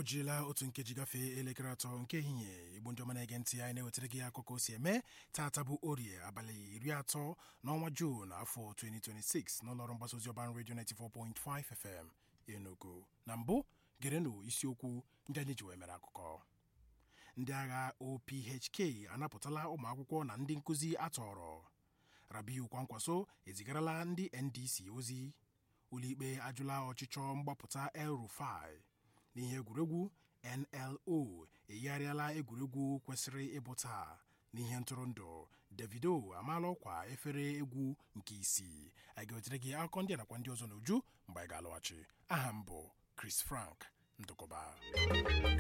o jirila otu nkeji gafee elekere atọ nke ehihie igbo ndị ọma na-ege ntị anyị na-ewetara gị akụkọ o si eme taata bụ orie abalị iri atọ n'ọnwa juun afọ 2026 n'ụlọọrụ mgbasa ozi ọban redio 94.5 fm enugu na mbụ gerenụ isiokwu ndị anyị ji wee mere akụkọ ndị agha ophk anapụtala ụmụ akwụkwọ na ndị nkụzi atọrọ rabiu kwankwaso ezigarala ndị ndc ozi ụlọikpe ajụla ọchịchọ mgbapụta el rufai n'ihe egwuregwu nlo eyigharịala egwuregwu kwesịrị ịbụ taa n'ihe ntụrụndụ davido amaala ọkwa efere egwu nke isii anyị ga-ewetere gị akụkọ ndị a nakwa ndị ọzọ n'uju mgbe anyị ga-alọghachi aha m bụ chris frank ndụkọba